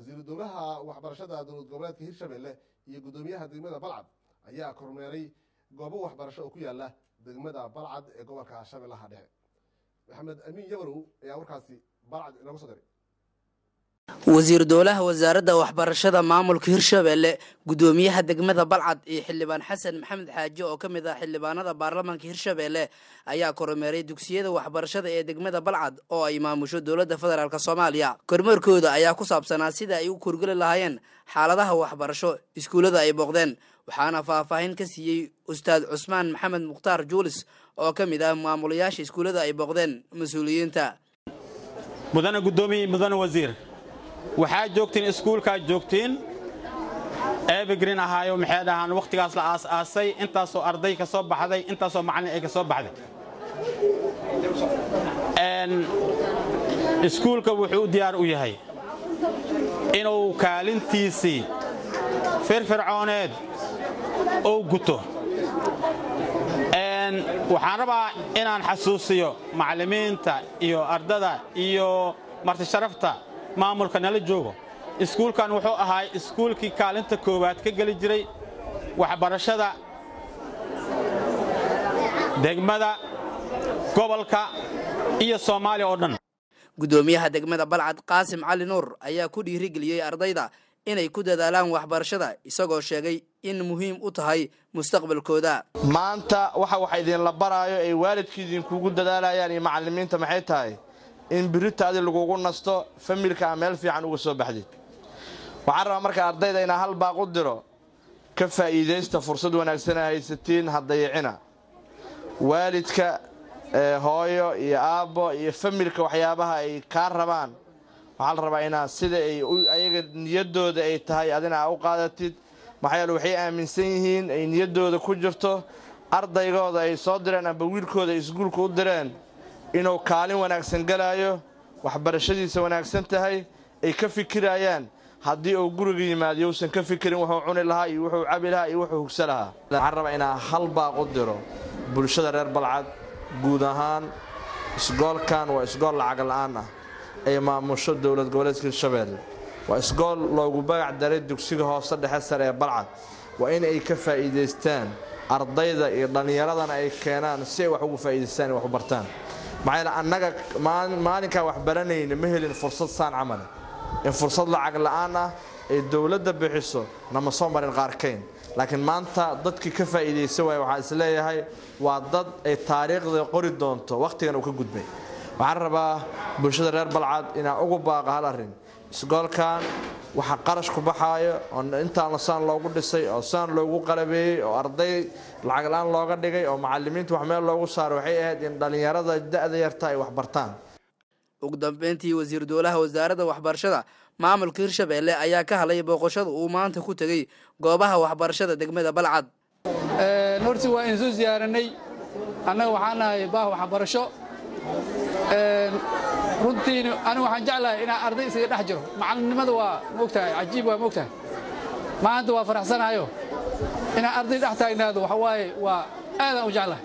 wasiiru dowlaha waxbarashada dowlad goboleedka hirshabelle iyo guddoomiyaha degmada balcad ayaa kormeeray goobo waxbarasho oo ku yaala degmada balcad ee gobolka shabeellaha dhexe maxamed amiin yabarow ayaa warkaasi balcad inooga soo diray wasiir dowlaha wasaaradda waxbarashada maamulka hirshabelle guddoomiyaha degmada balcad iyo xildhibaan xasan maxamed xaaji oo ka mid ah xildhibaanada baarlamaanka hirshabelle ayaa kormeeray dugsiyada waxbarashada ee degmada balcad oo ay maamusho dowladda federaalk soomaaliya kormeerkooda ayaa ku saabsanaa sida ay u korgeli lahaayeen xaaladaha waxbarasho iskuullada ay booqdeen waxaana faahfaahin ka siiyey ustaad cusmaan maxamed mukhtaar juulis oo ka mid ah maamulayaasha iskuullada ay booqdeen mas-uuliyiinta mudane guddoomiye mudane wasiir waxaa joogtiin iskuulkaa joogtiin ebigrin ahaayo maxay dhahaan wakhtigaas la aas-aasay intaasoo arday ka soo baxday intaasoo macallin ay ka soo baxday iskuulka wuxuu u diyaar u yahay inuu kaalintiisii firfircooneed ou guto waxaan rabaa inaan xasuusiyo macallimiinta iyo ardada iyo martisharafta maamulka nala joogo iskuulkan wuxuu ahaa iskuulkii kaalinta koowaad ka geli jiray waxbarashada degmada gobolka iyo soomaaliya oo dhan guddoomiyaha degmada balcad qaasim cali nuur ayaa ku dhiirigeliyey ardayda inay ku dadaalaan waxbarashada isagoo sheegay in muhiim u tahay mustaqbalkooda maanta waxa wax idinla baraayo ay waalidkii idinkugu dadaalayaan iyo macallimiinta maxay tahay in biritaadii lagugu nasto familka a meel fiican uga soo baxdid waxaan rabaa marka ardayda inaa hal baaq u diro ka faa'iidaysta fursad wanaagsana haysatiin hadayicina waalidka hooyo iyo aabbo iyo familka waxyaabaha ay kaa rabaan waxaa la rabaa inaa sida ay ayaga niyaddooda ay tahay adina aa u qaadatid maxaa yeele waxay aaminsan yihiin ay niyaddooda ku jirto ardaygooda ay soo direen amba wiilkooda ay iskuulka u direen inuu kaalin wanaagsan galaayo waxbarashadiisa wanaagsan tahay ay ka fikirayaan haddii uu guriga yimaado yousan ka fikirin wuxuu cuni lahaa iyo wuxuu cabi lahaa iyo wuxuu hugsa lahaa waxaan rabaa inaa hal baaq u diro bulshada reer balcad guud ahaan isgoolkan waa isgool lacag la'aan ah ay maamusho dowlad goboleedka hirshabelle waa isgool loogu bagac daray dugsiga hoose dhexe sare ee balcad waa in ay ka faa'iidaystaan ardayda iyo dhallinyaradana ay keenaan si ay wax ugu faa'iidaystaan ay wax u bartaan maxaa yeele annaga maalinkaan wax baranayna ma helin fursad saan camale in fursad lacag la'aan ah ay dowladda bixiso nama soo marin qaarkayn laakiin maanta dadkii ka faa'iidaysa waaya waxaa isleeyahay waa dad ay taariikhda qori doonto wakhtigan uu ka gudbay waxaan rabaa bulshada reer balcad inaan ugu baaqa hal arrin isgoolkan waxa qarash ku baxaayo oo intaan saan loogu dhisay oo saan loogu qalabeeyey oo arday lacag la'aan looga dhigay oo macallimiinta wax meel loogu saaro waxay ahayd in dhallinyarada da'da yarta ay wax bartaan ugu dambeyntii wasiir dowlaha wasaaradda waxbarashada maamulka hirshabelle ayaa ka hadlay booqashada uu maanta ku tegey goobaha waxbarashada degmada balcad horti waa idin soo ziyaaranay annaga waxaan nahay baah waxbarasho runtiin anigu waxaan jeclahay inaan arday isaga dhex jiro macalinimada waa moogtahay cajiib waa moogtahay maanta waa faraxsanahayo inaan arday dhex taagnaado waxa waaye waa aadaan u jeclahay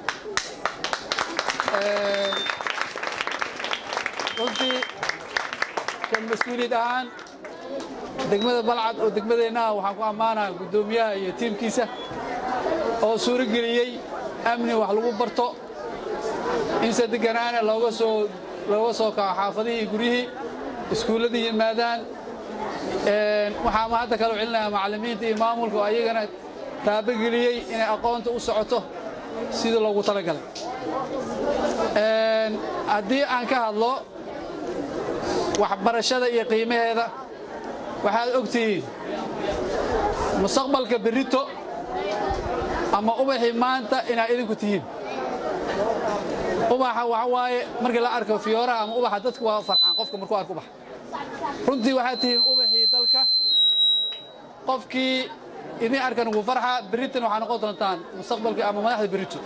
runtii kan mas-uuliyad ahaan degmada balcad oo degmadeennaha waxaan ku ammaanaha guddoomiyaha iyo tiimkiisa oo suuro geliyey amni wax lagu barto in se deganaana looga soo looga soo kaco xaafadihii guryihii iskuulladii yimaadaan waxaa ma hadda kaloo celinayaa macallimiinta iyo maamulka oo ayagana taabogeliyey inay aqoonta u socoto sidii loogu talagalay haddii aan ka hadlo waxbarashada iyo qiimaheeda waxaad og tihiin mustaqbalka berrito ama ubaxii maanta inaad idinku tihiin ubaxa waxa waaye markii la arko fiyooraha ama ubaxa dadku waa farxaan qofka markuu arko ubaxa runtii waxaad tihiin ubaxii dalka qofkii idin arkan ugu farxa berritan waxaa noqon doontaan mustaqbalkii ama madaxda berrito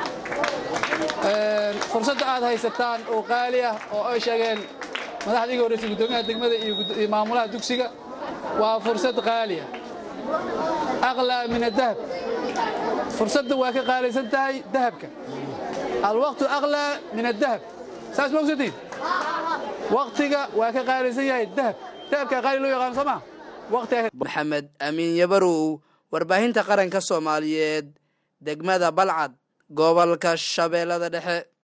fursadda aad haysataan oo qaali ah oo ay sheegeen madaxda iga horreysay guddoomiyaha degmada iyo maamulaha dugsiga waa fursad qaali ah aqlaa min adahab fursadda waa ka qaalaysan tahay dahabka alwaqtu aqlaa min adahab saas ma ogsantiin waqtiga waa ka qaalaysan yahay dahab teebka qaali loo yaqaano soo ma waqtiga maxamed amiin yabarow warbaahinta qaranka soomaaliyeed degmada balcad gobolka shabeellada dhexe